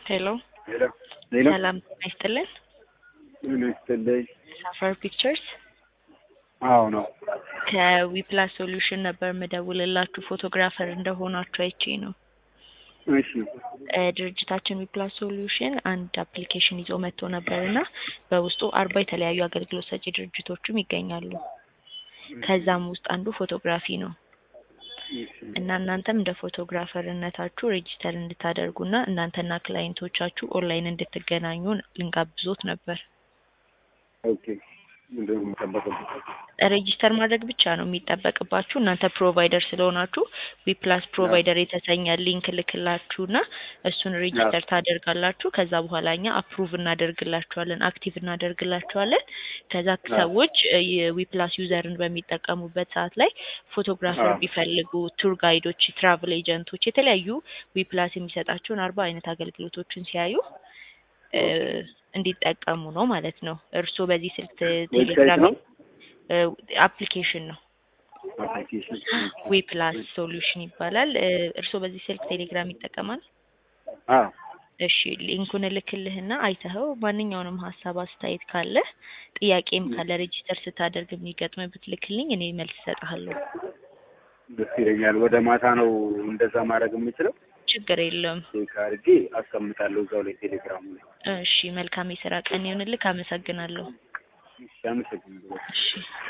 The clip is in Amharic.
ሄሎ ሄሎ ሄሎ ሰላም ጤና ይስጥልን። ምን ይስጥልኝ? ሳፋር ፒክቸርስ አዎ ነው። ከዊፕላስ ሶሉሽን ነበር የምደውልላችሁ ፎቶግራፈር እንደሆናችሁ አይቼ ነው። እሺ እ ድርጅታችን ዊፕላስ ሶሉሽን አንድ አፕሊኬሽን ይዞ መጥቶ ነበር እና በውስጡ አርባ የተለያዩ አገልግሎት ሰጪ ድርጅቶችም ይገኛሉ። ከዛም ውስጥ አንዱ ፎቶግራፊ ነው እሺ እና እናንተም እንደ ፎቶግራፈርነታችሁ ሬጂስተር እንድታደርጉና እናንተና ክላይንቶቻችሁ ኦንላይን እንድትገናኙ ልንጋብዞት ነበር። ኦኬ ምንድን ነው የሚጠበቅብኝ? ሬጂስተር ማድረግ ብቻ ነው የሚጠበቅባችሁ። እናንተ ፕሮቫይደር ስለሆናችሁ ዊፕላስ ፕሮቫይደር የተሰኘ ሊንክ ልክላችሁና እሱን ሬጂስተር ታደርጋላችሁ። ከዛ በኋላ እኛ አፕሩቭ እናደርግላችኋለን፣ አክቲቭ እናደርግላችኋለን። ከዛ ሰዎች እ የዊፕላስ ዩዘርን በሚጠቀሙበት ሰዓት ላይ ፎቶግራፈር አዎ። ቢፈልጉ ቱር ጋይዶች፣ ትራቭል ኤጀንቶች የተለያዩ ዊፕላስ የሚሰጣቸውን አርባ አይነት አገልግሎቶችን ሲያዩ እ እንዲጠቀሙ ነው ማለት ነው። እርስዎ በዚህ ስልክ ዌብሳይት ቴሌግራም ነው አፕሊኬሽን ነው አፕሊኬሽን ዊፕላስ ሶሉሽን ይባላል። እ እርስዎ በዚህ ስልክ ቴሌግራም ይጠቀማል? አዎ እሺ ሊንኩን እልክልህና አይተኸው ማንኛውንም ሀሳብ አስተያየት ካለ ጥያቄም ካለ ሬጂስተር ስታደርግ የሚገጥምህ ብትልክልኝ እኔ መልስ እሰጥሃለሁ። ደስ ይለኛል። ወደ ማታ ነው እንደዛ ማድረግ የምችለው። ችግር የለውም። ቼክ አድርጌ አስቀምጣለሁ እዛው ላይ ቴሌግራሙ ላይ። እሺ መልካም የስራ ቀን ይሁንልህ። አመሰግናለሁ። እሺ አመሰግናለሁ። እሺ